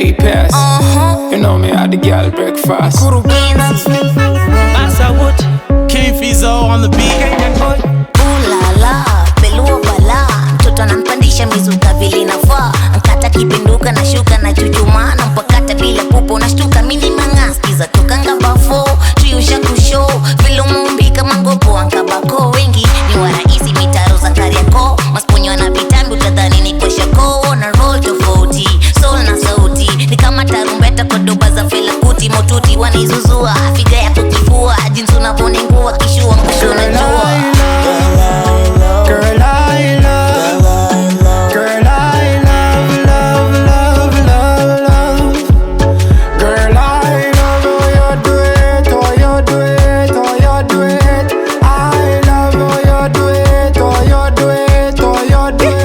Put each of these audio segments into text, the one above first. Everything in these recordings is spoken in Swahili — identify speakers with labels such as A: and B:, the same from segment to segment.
A: late pass.
B: Uh-huh.
A: You know me, I the girl breakfast.
B: Kurugenzi.
C: Massa Wood, King Fizo on the beat. Kenyan boy.
B: Ulala, pelua bala mtoto anampandisha mizuka vile inafaa nkata kipinduka na shuka na chuchuma na mpakata bila pupo nashtuka mini mangaskiza tokanga bafo tuyusha kusho vile umeumbika mangopo ankabako wengi ni warahisi mitaro za kariako masponywa na vitambi utadhani ni kweshako na roll tofauti soul na sauti ni kama tarumbeta kwa doba za felakuti motuti wanaizuzua figa ya kukifua jinsi unavyoningua kishua mkushona jua
D: Girl, I love, girl, I love, love, love, love, love. Girl, I love how you do it, how you do it, how you do it. I love how you do it, how you do it, how you do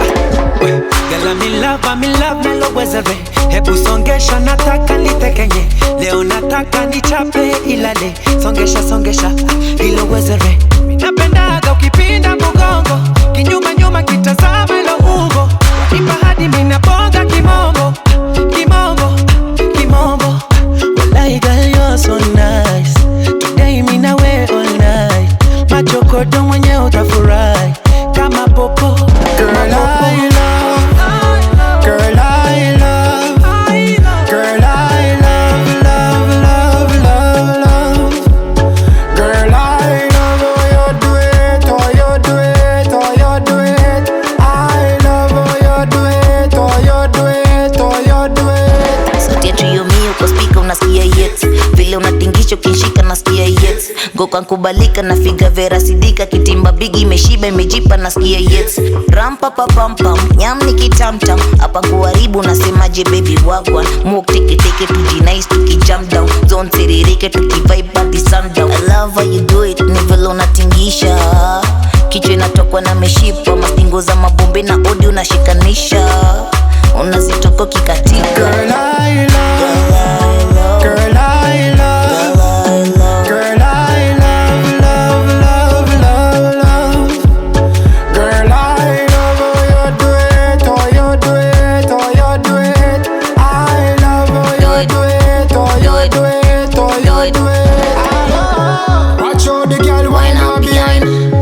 D: it.
C: Girl, I'm in love, I'm in love, melowezere hebu songesha nataka nitekenye leo nataka nichape ilale songesha songesha ilowezere napendaga ukipinda mgongo kinyuma nyuma kitazama ilo ungo wanipa hadi minabonga kimongo kimongo kimongo Walai girl you're so nice Today mi nawe all night Machokodo mwenye utafurahi Kama popo
D: Girl, I love, girl, I love, girl, I love, love, love, love, love. Girl, I love how you do it, how you do it, how you do it. I love how you do it, how you do it, how you do it.
B: sauti ya trio mio kwa spika unasikia yet vile unatingisha ukinshika nasikia yet goka nkubalika na figa vera sidika kitimba bigi imeshiba imejipa nasikia yet rampapapampam nyam ni kitamtam hapa kuharibu nasemaje baby wagwan muk teketeke tujinais tukijam down zone siririke tukivibe hadi sundown I love how you do it ni vile unatingisha kichwa inatokwa na meshipa mastingo za mabombe na odi unashikanisha unazitoka kikatika
D: Girl, I love, girl, I love, girl, I love, love, love, love, love. Girl, I love how you do it, how you do it, how you do it. I love how you do it, how you do it, how you do it. Watch out the girl
B: Wine
D: wine
B: up
D: up behind.